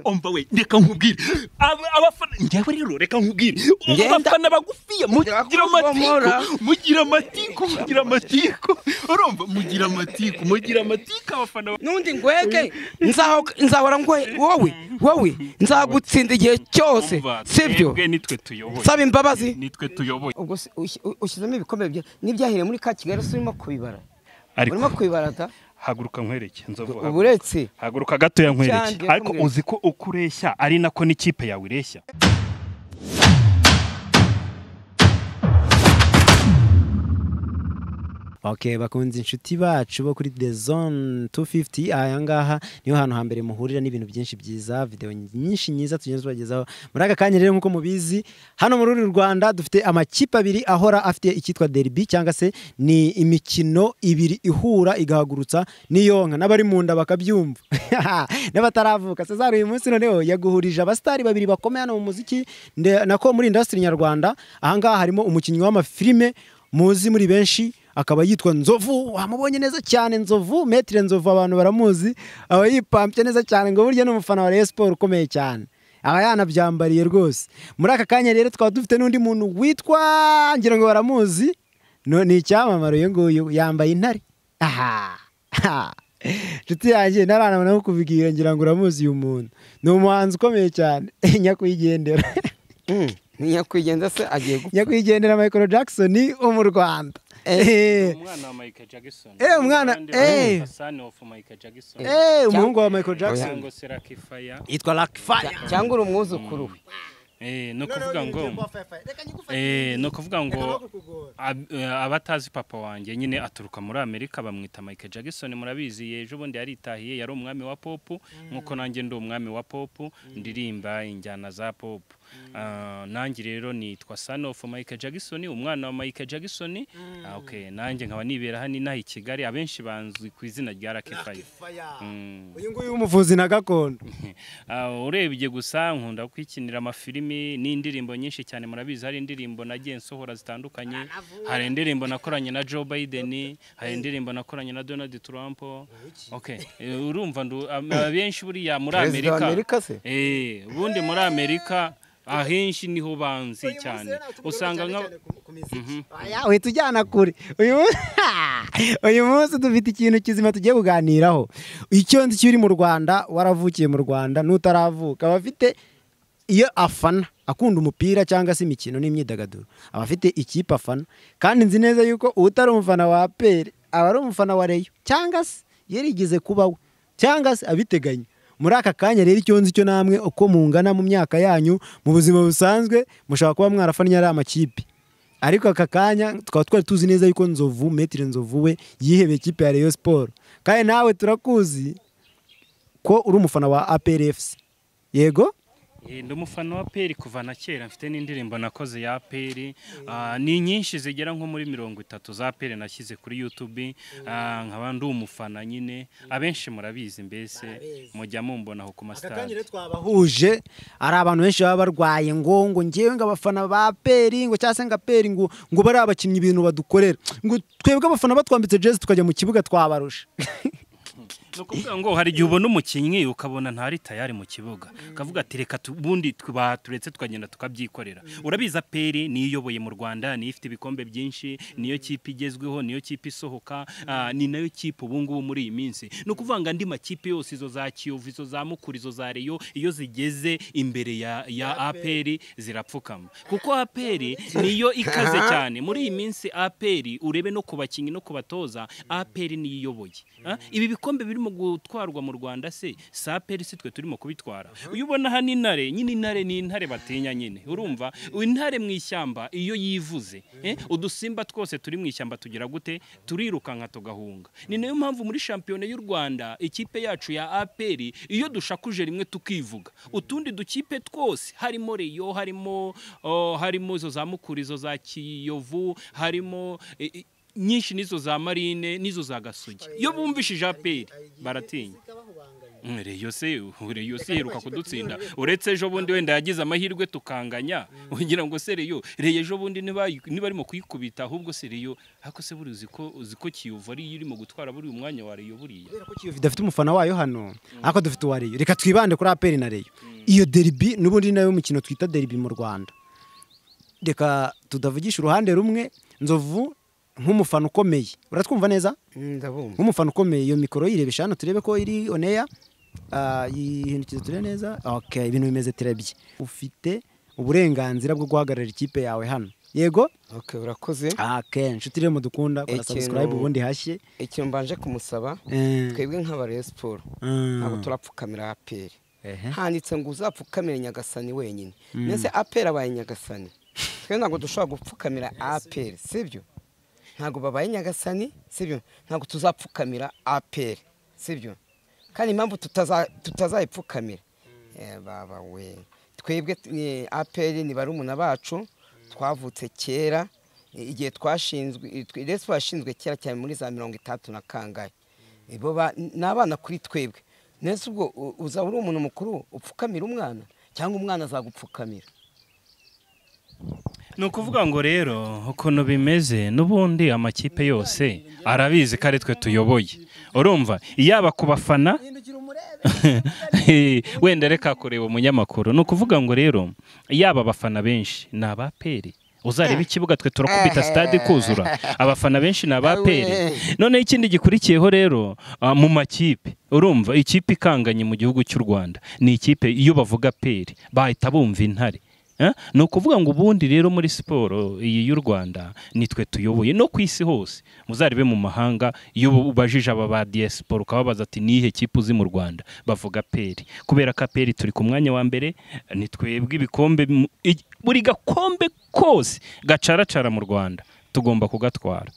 umva we reka nkubwire Aba- abafana njyewe rero reka nkubwire Ngenda. abafana bagufiya Ndeka mugira amatiku kubomora. mugira amatiku mugira amatiku urumva mugira amatiku mugira amatiku abafana ba- n'undi ngwege nzaho- nzahora ngwe wowe wowe nzagutsinda igihe cyose Umva, sibyo twebwe nitwe tuyoboye saba imbabazi nitwe tuyoboye ubwo se ush- u- ushyizemo ibikombe bye n'ibyahiriye muri ka kigali se urimo kubibara urimo ariko kubibara da haguruka nkwereke nzovu uba haguruka. uretse haguruka gatoya nkwereke Cyangwa ariko kumwe. uzi ko uko ureshya ari nako n'ikipe yawe ireshya ok bakunze inshuti bacu bo kuri the zone 250 aya ngaha niho hantu hambere muhurira n'ibintu byinshi byiza video nyinshi nyiza tugenda tubagezaho muri aka kanya rero nk'uko mubizi hano muri uru rwanda dufite amakipe abiri ahora afite icyitwa derby cyangwa se ni imikino ibiri ihura igahagurutsa n'iyonka n'abari mu nda bakabyumva n'abataravuka cesar uyu munsi noneho yaguhurije abasitari babiri bakomeye hano mu muziki nde- nako muri industry nyarwanda ahangaha harimo umukinnyi w'amafilime muzi muri benshi akaba yitwa nzovu wamubonye neza cyane nzovu metire nzovu abantu baramuzi aba yipampye neza cyane ngo burya ni umufana wa Rayon Sport ukomeye cyane aba yanabyambariye rwose muri aka kanya rero twaba dufite n'undi muntu witwa ngira ngo baramuzi No- ni icyamamare uyu nguyu yambaye intare aha Ha. inshuti yanjye ntaranabona no kubibwira ngira ngo uramuzi uyu muntu ni umuhanzi ukomeye cyane nyakwigendera nyakwigenza se agiye gupfa nyakwigendera Michael Jackson wo mu Rwanda Eh. umwana wa Michael Jackson Eh, umwana, eh. Hassan of Michael Jackson Eh, umuhungu wa Michael Jackson cyangwa se Lucky Fire yitwa Lucky Fire cyangwa uri umwuzukuru we eh no kuvuga ngo eh no kuvuga ngo ab- eh, abatazi papa wanjye nyine aturuka muri Amerika bamwita Michael Jackson murabizi ejo bundi yaritahiye yari umwami wa pop nkuko nanjye ndi umwami wa pop ndirimba injyana za pop Ah, nanjye rero nitwa son of Michael Jackson umwana wa Michael Jackson Ah, okay nanjye nkaba nibera hano inaha i Kigali abenshi banzwi ku izina rya Lucky Fire Mm. uyu nguyu w'umuvuzi na gakondo Ah, urebye gusa nkunda kwikinira amafilimi n'indirimbo nyinshi cyane murabizi hari indirimbo nagiye nsohora zitandukanye hari indirimbo nakoranye na Joe Biden hari indirimbo nakoranye na Donald Trump okay eh, urumva ndu- am- abenshi buriya muri perezida wa Amerika amerika se eh ubundi muri Amerika ahenshi niho banzi cyane usanga nka Aya, uhita ujyana kure uyu munsi- uyu munsi dufite ikintu kizima tugiye kuganiraho icyo nzi kiri mu rwanda waravukiye mu rwanda n'utaravuka abafite iyo afana akunda umupira cyangwa se imikino n'imyidagaduro aba afite ikipe afana kandi nzi neza yuko utari umufana wa aperi aba ari umufana wa reyo cyangwa se yarigeze kuba we cyangwa se abiteganya muri aka kanya rero icyo nzi cyo namwe uko mungana mu myaka yanyu mu buzima busanzwe mushobora kuba mwarafanya ari amakipe ariko aka kanya tukaba twari tuzi neza yuko nzovu metire nzovu we yihebeye ikipe ya Rayon Sport kandi nawe turakuzi ko uri umufana wa APR FC yego Eh, ndi umufana wa peri kuva na kera mfite n'indirimbo nakoze ya peri Ah, ni nyinshi zigera nko muri mirongo itatu za peri nashyize kuri youtube Ah, nkaba ndi umufana nyine abenshi murabizi mbese mujya mumbonaho ku masitade twabahuje ari abantu benshi baba barwaye ngo ngo ngewe ngo abafana ba peri ngo cyangwa se ngo aperi ngo ngo bari abakinnyi ibintu badukorera ngo twebwe abafana batwambitse jezi tukajya mu kibuga twabarusha ni ukuvuga ngo hari igihe ubona umukinnyi ukabona ntari tayari mu kibuga ukavuga ati reka tu- ubundi tu- baturetse tukagenda tukabyikorera urabizi aperi niyo iyoboye mu rwanda niyo ifite ibikombe byinshi niyo kipe igezweho niyo kipe isohoka ah, ni nayo kipe ubu ngubu muri iyi minsi ni ukuvuga ngo andi makipe yose izo za kiyovu izo za mukuru izo za reyo iyo zigeze imbere ya, ya aperi zirapfukama kuko aperi niyo ikaze cyane muri iyi minsi aperi urebe no ku bakinnyi no ku batoza aperi niyo iyoboye Ah, ibi bikombe birimo gutwarwa mu rwanda se si aperi si twe turimo kubitwara uyu ubona hano intare nyine intare ni intare batinya nyine urumva intare mu ishyamba iyo yivuze eh, udusimba twose turi mu ishyamba tugira gute turirukanka tugahunga ni nayo mpamvu muri shampiyona y'u rwanda ikipe yacu ya aperi iyo dushakuje rimwe tukivuga utundi dukipe twose harimo reyo harimo oh, harimo izo za mukuru izo za kiyovu harimo eh, eh, nyinshi nizo za marine nizo za gasugi iyo bumvishije aperi baratinya Mm, Reyo se Reyo se iheruka kudutsinda uretse ejo bundi wenda yagize amahirwe tukanganya ugira ngo se Reyo Reyo ejo bundi niba nibarimo kuyikubita ahubwo se Reyo ariko se buri uzi ko uzi ko Kiyovu ari yo irimo gutwara buri umwanya wa Reyo buriya kubera ko Kiyovu idafite umufana wayo hano ariko dufite uwa Reyo reka twibande kuri aperi na Reyo iyo deribi n'ubundi ni nayo mukino twita deribi mu Rwanda reka tudavugisha uruhande rumwe nzovu nk'umufana ukomeye uratwumva neza ndabumva nk'umufana ukomeye iyo mikoro yirebesha hano turebe ko iri oneya yihindukiza turebe neza okay ibintu bimeze tirebye ufite uburenganzira bwo guhagararira ikipe yawe hano yego okay urakoze akenshi inshuti rero mudukunda kora Ikintu- subscribe ubundi hashye ikintu mbanje kumusaba Eh. twebwe nk'abarayo siporo Mm. ntabwo turapfukamira aperi Ehe. handitse ngo uzapfukamire nyagasani wenyine mbese aperi abaye nyagasani twe ntabwo dushobora gupfukamira aperi sibyo ntabwo babaye nyagasani sibyo ntabwo tuzapfukamira aperi sibyo kandi impamvu tutaza- tutazayipfukamira Eh, baba we twebwe eh, aperi ni barumuna bacu twavutse kera eh, igihe twashinzwe eh, twe- resipo yashinzwe kera cyane muri za mirongo itandatu na kangahe Eh, bo ba- ni abana kuri twebwe nese ubwo u- uzaba uri umuntu mukuru upfukamira umwana cyangwa umwana azagupfukamira ni ukuvuga ngo rero ukuntu bimeze n'ubundi amakipe yose arabizi ko ari twe tuyoboye urumva yaba ku bafana wenda reka kureba umunyamakuru ni ukuvuga ngo rero yaba abafana benshi ni abaperi uzareba ikibuga twe turakubita stade kuzura abafana benshi ni abaperi noneho ikindi gikurikiyeho rero ah, mu makipe urumva ikipe ikanganye mu gihugu cy'u rwanda ni ikipe iyo bavuga peri bahita bumva intare Eh? ni ukuvuga ngo ubundi rero muri siporo iyi y'u rwanda nitwe tuyoboye no ku isi hose muzarebe mu mahanga iyo ubajije aba ba diaspora ukababaza ati nihe kipe uzi mu rwanda bavuga peri kubera ko peri turi ku mwanya wa mbere ni twebwe ibikombe mu- i- buri gakombe kose gacaracara mu rwanda tugomba kugatwara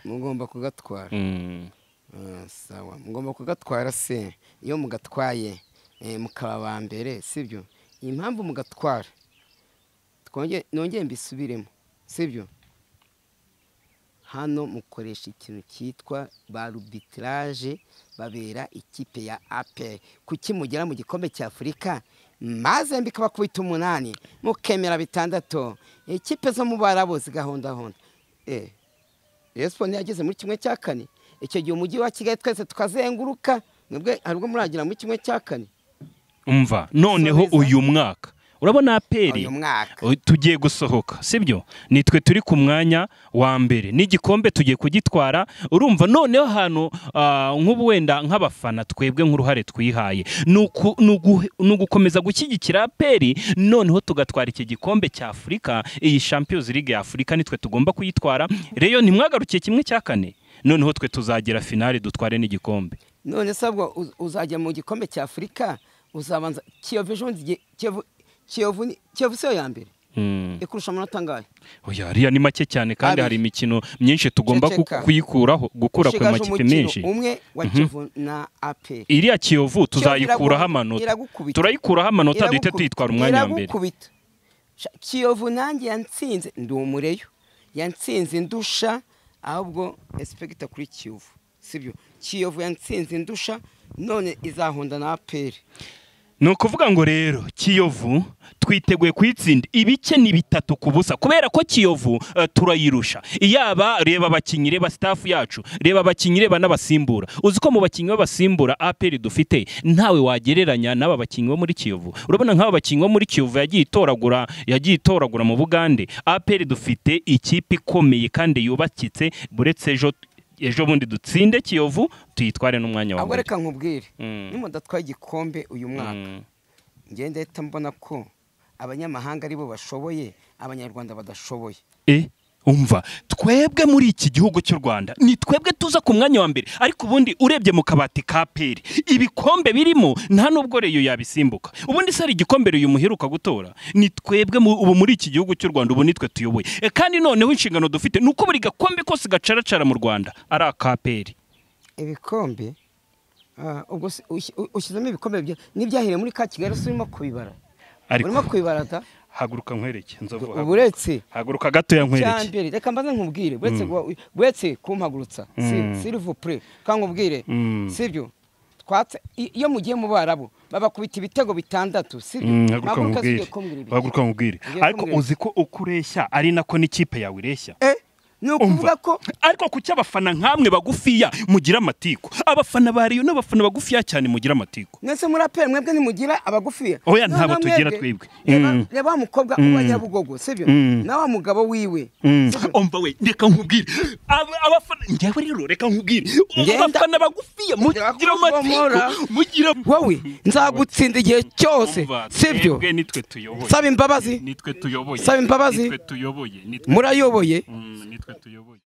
mugomba kugatwara Mm. Ah, sawa mugomba kugatwara se iyo mugatwaye eh, mukaba aba mbere sibyo iyi mpamvu mugatwara twonge- nongere mbisubiremo sibyo hano mukoresha ikintu cyitwa ba rubitirage babera ikipe ya aperi kuki mugera mu gikombe cya afurika maze mbikabakubita umunani mukemera bitandatu ikipe zo mu barabo zigahondahonda eh resipo ntiyageze muri kimwe cya kane icyo gihe umujyi wa kigali twese tukazenguruka nibwo hari ubwo muragera muri kimwe cya kane umva noneho Subiza. uyu mwaka urabona aperi uyu mwaka O- tugiye gusohoka sibyo nitwe turi ku mwanya wa mbere n'igikombe tugiye kugitwara urumva noneho ahantu ah, nk'ubu wenda nk'abafana twebwe nk'uruhare twihaye ni uku- ni ugu- ni ugukomeza gushyigikira aperi noneho tugatwara iki gikombe cya afurika iyi champions league ya afurika nitwe tugomba kuyitwara reyo ntimwagarukiye kimwe cya kane noneho twe tuzagera finale dutware n'igikombe none se ubwo uz- uzajya mu gikombe cya afurika uzabanza kiyovu ejo bundi igihe- kiyovu kiyovu ni- kiyovu siyo ya mbere Mm. ikurusha amanota angahe Oya, ariya ni make cyane kandi Abiri. hari imikino myinshi tugomba ku- Ceceka. kuyikuraho gukura ku Ushigaje makipe umukino menshi umwe wa kivu na aperi iriya kiyovu iragu- tuzayikuraho amanota iragukubita. turayikuraho amanota duhite Iragukubita. tuyitwara umwanya wa mbere iragukubita Sha- kiyovu nanjye yansinze ndi umureyo yansinze indusha ahubwo esipegita kuri kiyovu sibyo kiyovu yansinze indusha none izahonda na aperi ni ukuvuga ngo rero kiyovu twiteguye kuyitsinda ibice ni bitatu ku busa kubera ko kiyovu eh, turayirusha iyaba reba abakinnyi reba sitafu yacu reba abakinnyi reba n'abasimbura uzi ko mu bakinnyi b'abasimbura aperi dufite ntawe wagereranya n'aba bakinnyi bo muri kiyovu urabona nk'aba bakinnyi bo muri kiyovu yagiye itoragura yagiye itoragura mu bugande aperi dufite ikipe ikomeye kandi yubakitse buretse ejo ejo bundi dutsinde kiyovu tuyitware n'umwanya wa ahubwo mbere reka nkubwire Mm. nimudatwaye igikombe uyu mwaka Mm. ngenda ahita mbona ko abanyamahanga aribo bashoboye abanyarwanda badashoboye e umva twebwe muri iki gihugu cy'u rwanda ni twebwe tuza ku mwanya wa mbere ariko ubundi urebye mu kabati ka peri ibikombe birimo nta n'ubwo reyo yabisimbuka ubundi se hari igikombe reyo muheruka gutora ni twebwe mu- ubu muri iki gihugu cy'u rwanda ubu nitwe tuyoboye E, kandi noneho inshingano dufite ni uko buri gakombe kose gacaracara mu rwanda ari aka peri ibikombe ah, ubwo se ushi- u- ushyizemo ibikombe bye- n'ibyahiriye muri ka kigali se urimo kubibara urimo ariko kubibara da haguruka nkwereke nzovu haguruka. uretse haguruka gatoya cya nkwereke mbere reka mbaze nkubwire buretse guha- buretse kumpagurutsa si- Mm. s'il vous plaît, kandi nkubwire Mm. sibyo twatse i- iyo mugiye mu barabu babakubita ibitego bitandatu sibyo Mm, haguruka Mpaguruka nkubwire sigiye kumbwira ibi. haguruka nkubwire Ugiye ariko kumbwira. uzi ko uko ureshya ari nako n'ikipe yawe ireshya Eh, ni Umva. ukuvuga ko ariko ku cy'abafana nk'amwe bagufiya mugira amatiku abafana ba riyo n'abafana bagufiya cyane mugira amatiku mwese muri aperi mwebwe ntimugira abagufiya Oya, No, ntabo no, tugira mwebwe. twebwe. Reba- Mm. reba wa mukobwa uba nyabugogo sibyo Mm. na wa mugabo wiwe Mm. sibyo? umva we reka nkubwire Aba- abafana njyewe rero reka nkubwire Ngenda. abafana bagufiya mugira Nzakuvomora. amatiku mugira wowe nzagutsinda igihe cyose Umva, sibyo twebwe nitwe tuyoboye saba imbabazi nitwe tuyoboye Saba imbabazi. nitwe tuyoboye nitwe murayoboye Mm, nitwe tuyoboye